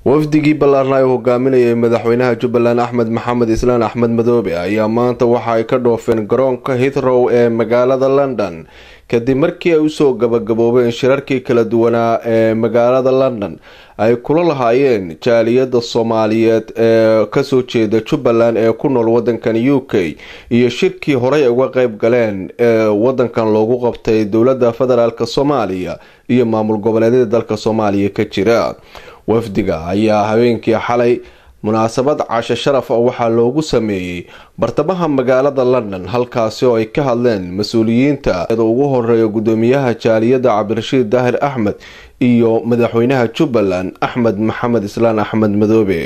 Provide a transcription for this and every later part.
wafdigii ballaarna ay hogaaminayay madaxweynaha jubbaland axmed maxamed islaan axmed madoobe ayaa maanta waxa ay ka dhoofeen garoonka hithrow ee magaalada london kadib markii ay usoo gabagaboobeen shirarkii kala duwanaa ee magaalada london ay kula lahaayeen jaaliyada soomaaliyeed ee kasoo jeeda jubbaland ee ku nool wadankan u k iyo shirkii horey uga qeyb galeen ee wadankan loogu qabtay dowlada federaalk soomaaliya iyo maamul goboleedyada dalka soomaaliya ka jira wafdiga ayaa habeenkii xalay munaasabad casho sharaf ah waxaa loogu sameeyey bartamaha magaalada london halkaasi oo ay ka hadleen mas-uuliyiinta ugu horeeya gudoomiyaha jaaliyada cabdirashiid daahir axmed iyo madaxweynaha jubbaland axmed maxamed islaan axmed madoobe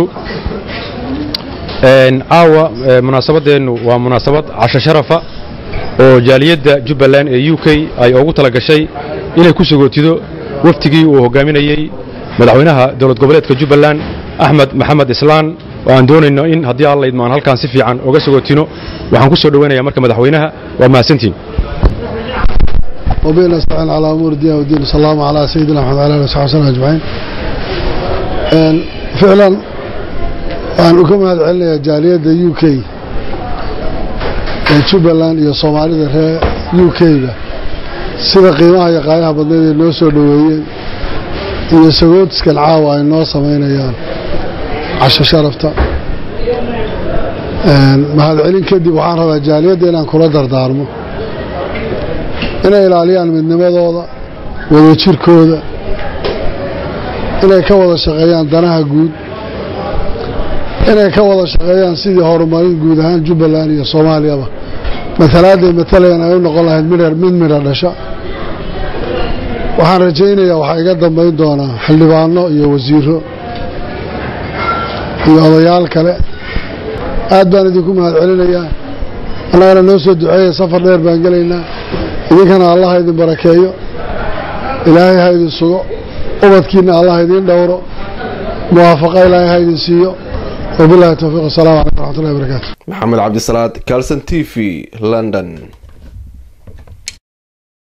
caawa munaasabadeenu waa munaasabad casho sharafa oo jaaliyadda jubbaland ee u k ay ugu tala gashay inay ku sagootido waftigii uu hogaaminayey madaxweynaha dowlad goboleedka jubbaland axmed maxamed islaan oo aan doonayno in haddii alla idmaan halkaan si fiican oga sagootino waxaan ku soo dhoweynaya marka madaxweynaha waa mahadsantiin وبين نستعين على أمور الدين والدين صلى الله على سيدنا محمد وعلى آله وصحبه وسلم أجمعين فعلا waxaan uga mahad celinayaa jaaliyadda u k ee jubbaland iyo soomaalida reer u k-ga sida qiimaha iyo qaayaha badneed ay noo soo dhoweeyeen iyo sagootiskan caawa ay noo samaynayaan casho sharafta mahadcelin kadib waxaan rabaa jaaliyadda inaan kula dardaarmo inay ilaaliyaan midnimadooda wadajirkooda inay ka wada shaqeeyaan danaha guud inay ka wada shaqeeyaan sidii horumarin guud ahaan jubbaland iyo soomaaliyaba matalaadday matalayaan ay u noqon lahayd mid midha dhasha waxaan rajaynayaa waxaa iga dambayn doonaa xildhibaano iyo wasiiro iyo odayaal kale aad baan idinku mahad celinayaa annagana noo soo duceeya safar dheer baan gelaynaa idinkana allah ha idin barakeeyo ilaahay ha idin sugo ubadkiina allah idiin dhowro muwaafaqa ilaahay ha idin siiyo wabilahi towfiiq asalamu calaykum waraxmatullahi barakaatu maxamed cabdisalaad calson t v london